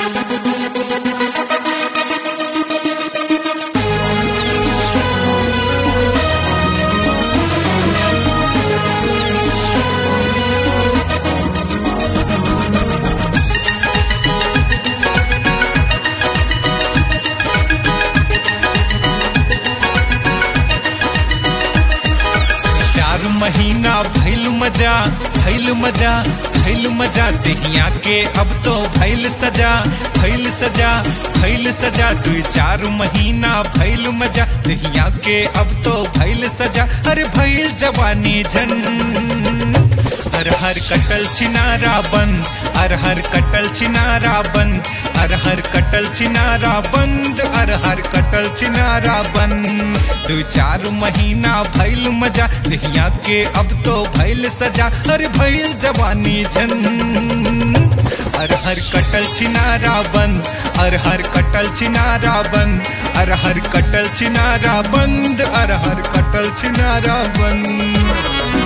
चार महीना भैल मजा भैल मजा भैल मजा दहिया के अब तो भैल सजा भैल सजा भैल सजा दू चार महीना भैल मजा दहिया के अब तो भैल सजा अरे भैल जवानी झन हर हर कटल छिनारा बंद हर हर कटल छिनारा बंद हर हर कटल छिनारा बंद हर हर कटल छिनारा बंद दू चार महीना भैल मजा दहिया के अब तो भैल सजा अरे भैल जवानी झन हर हर कटल छिनारा बंद हर हर कटल छिनारा बंद हर हर कटल छिनारा बंद हर हर कटल छिनारा बंद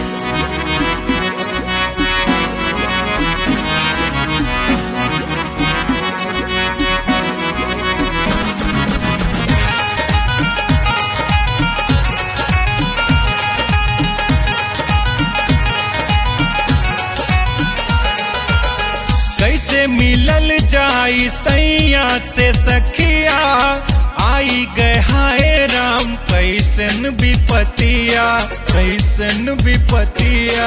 कैसे मिलल जाई सैया से सखिया आई गए हाय राम कैसन विपतिया कैसन विपतिया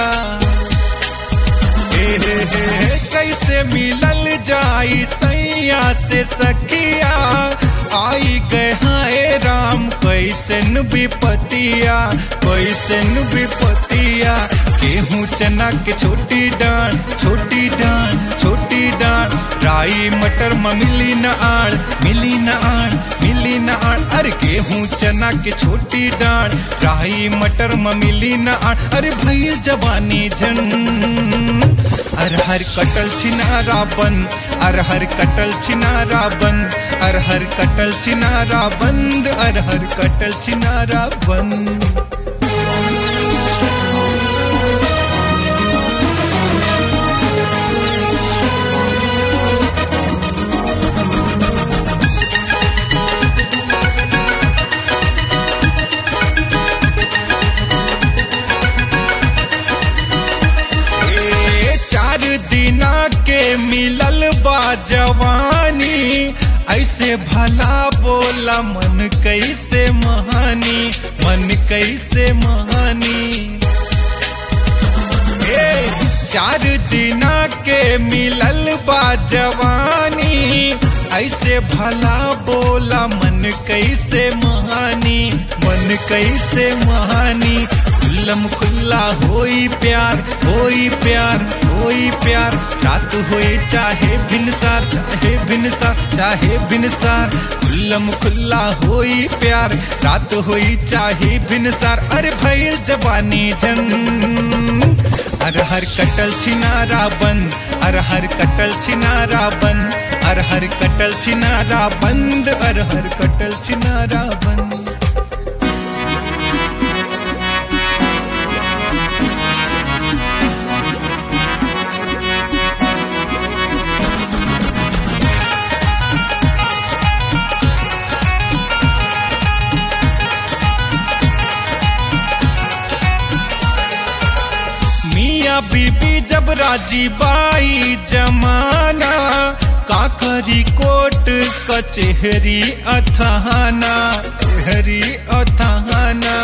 हे हे हे कैसे मिलल जाई सैया से सखिया आई गए हाय राम कैसन विपतिया कैसन विपतिया गेहूं चना के छोटी डांड छोटी डांड छोटी डांड राई मटर में मिली न आड़ मिली न आड़ मिली न आड़ अरे गेहूं चना के छोटी डांड राई मटर में मिली न आड़ अरे भैया जवानी झन हर हर कटल छिनारा बंद हर हर कटल छिनारा बंद हर हर कटल छिनारा बंद हर हर कटल छिनारा बंद ए, चार दिना के मिलल बा जवानी ऐसे भला बोला मन कैसे महानी मन कैसे महानी ए, चार दिना के मिलल बा जवानी ऐसे भला बोला मन कैसे महानी मन कैसे महानी खुल्लम खुल्ला होई प्यार होई प्यार होई प्यार रात होए चाहे भिनसार चाहे भिनसार चाहे भिनसार खुल्लम खुल्ला होई प्यार रात होई चाहे भिनसार अरे भैल जवानी झन हर हर कटल छिनारा बंद हर हर कटल छिनारा बंद हर हर कटल छिनारा बंद हर हर कटल छिनारा बंद मियाँ बीबी जब राजी बाई जमाना काकरी कोट कचहरी अथाना चेहरी अथाना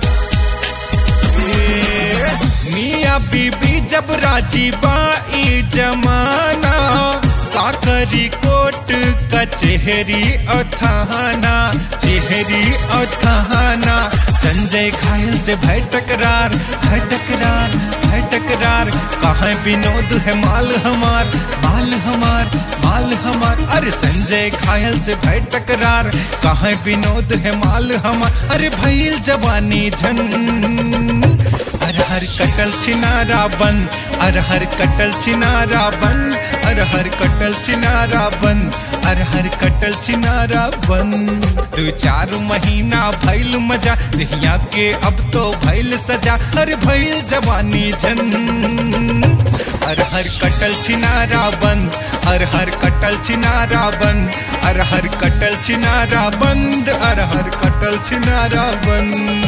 ए, मियाँ बीबी जब राजी बाई जमाना काकरी कोट कचहरी अथाना चेहरी अथाना संजय घायल से भय टकरार भय टकरार भय टकरार कहाँ विनोद है माल हमार माल हमार माल हमार अरे संजय घायल से भय टकरार कहाँ विनोद है माल हमार अरे भैल जवानी झन हर हर कटल छिनारा बंद हर हर कटल छिनारा बंद हर हर कटल छिनारा बंद हर हर कटल छिनारा बंद दो चार महीना भैल मजा दहिया के अब तो भैल सजा हर भैल जवानी झन अरहर कटल छिनारा बंद अरहर कटल छिनारा बंद अरहर कटल छिनारा बंद अरहर कटल छिनारा बंद